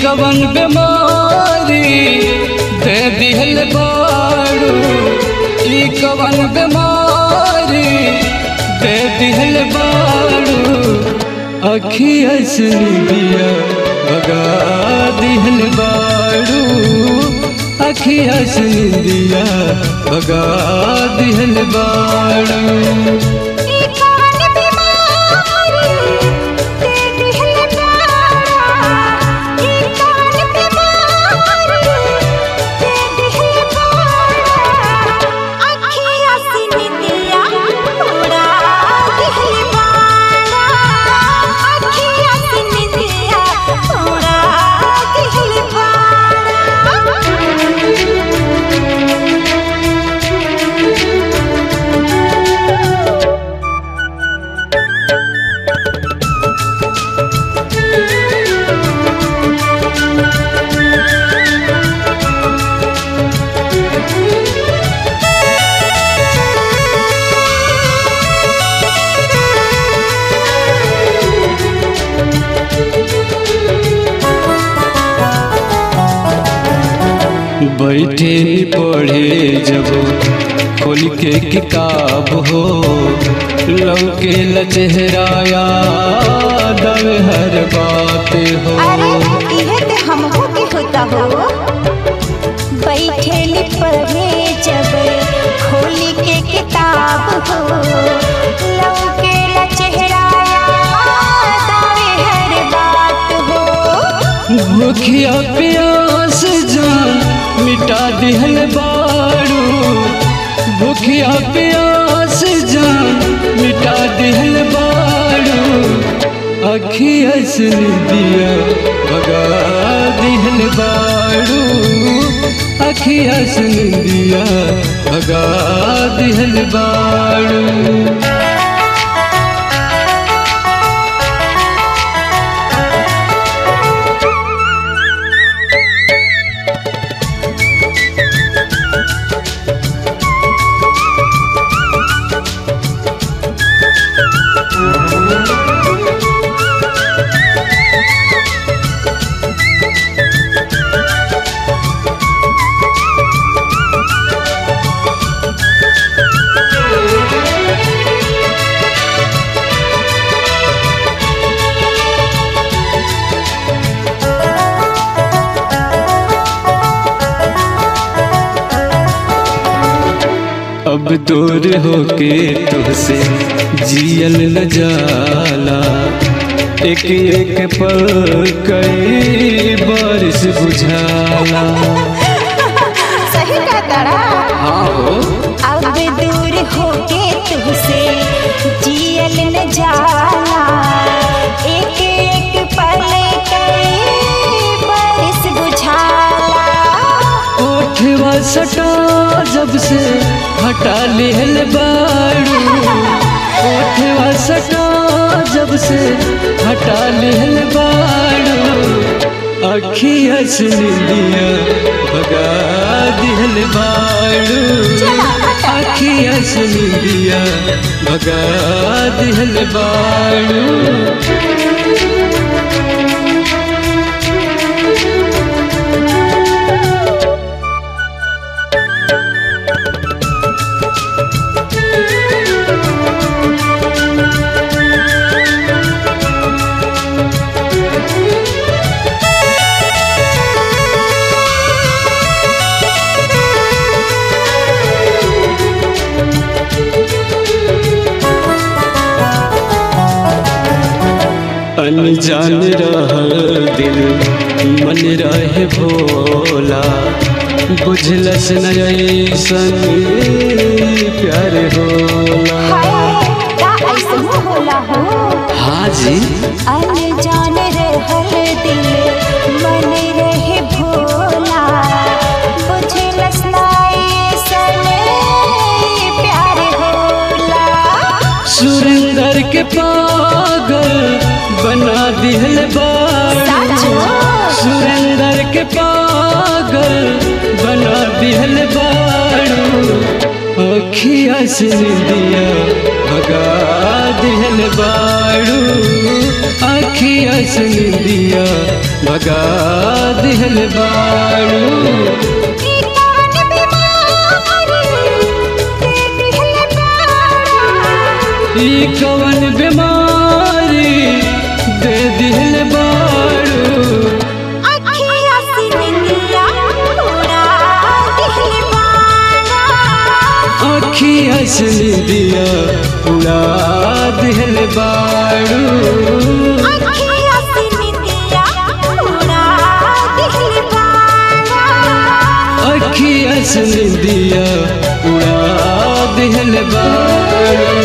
कवन बीमारी दे दिहल बाड़ू ई कवन बीमारी दे दिहल बाड़ू अखिया से दिया भगा दिहल बाड़ू अखिया से दिया भगा दिहल बाड़ू ई कवन बीमारी दे दिहल बाड़ा ई कवन बीमारी दे दिहल बाड़ा अखियाँ से निंदिया उड़ा दिहल बाड़ा अखियाँ से निंदिया उड़ा दिहल बाड़ा बैठे नी पढ़े जब खोल के किताब हो लौके ल चेहराया दव हर बात हो अरे इहे ते हमहू के होता हो बैठेली पढ़े जब खोली के किताब हो लौके ला चेहरा याद आवे हर बात हो भूखिया प्यास जान मिटा दिहल बाड़ू भूखिया प्यास जान मिटा दिहल बाड़ू अखिया से दिया भगा दिहल बाड़ू अखिया से दिया भगा दिहल बाड़ू अब दूर होके तुझसे जियल न जाला एक एक पल कई बारिश बुझाला सही का तारा हाँ हो अब दूर होके तुझसे जियल न जाला एक एक पल कई बरस बुझाला ओठवा सटा जब से हटा लिहल बाड़ू ओठवा सटा जब से हटा लिहल बाड़ू अखिया से दिया भगा दिहल बाड़ू अखिया से दिया भगा दिहल बाड़ू अनजान रहल दिल मन रहे भोला बुझलस न ऐसन प्यार होला हाय का ऐसन होला हो हाँ जी अनजान रहल दिल मन रहे भोला बुझलस ना ऐसन प्यार होला सुरेंदर के पागल बना दिहल बाड़ू साचो? सुरेंदर के पागल बना दिहल बाड़ू अखिया से दिया भगा दिहल बाड़ू अखिया से निंदिया भगा दिहल बाड़ू ई कौन बीमारी दे दिहल बाड़ा ई कवन बीमारी दे दिल बाड़ू अखिया से निंदिया उड़ा दिहल बाड़ा अखिया से निंदिया उड़ा दिल बाड़ू अखिया से निंदिया उड़ा दिहल बाड़ा अखिया से निंदिया उड़ा दिल बाड़ू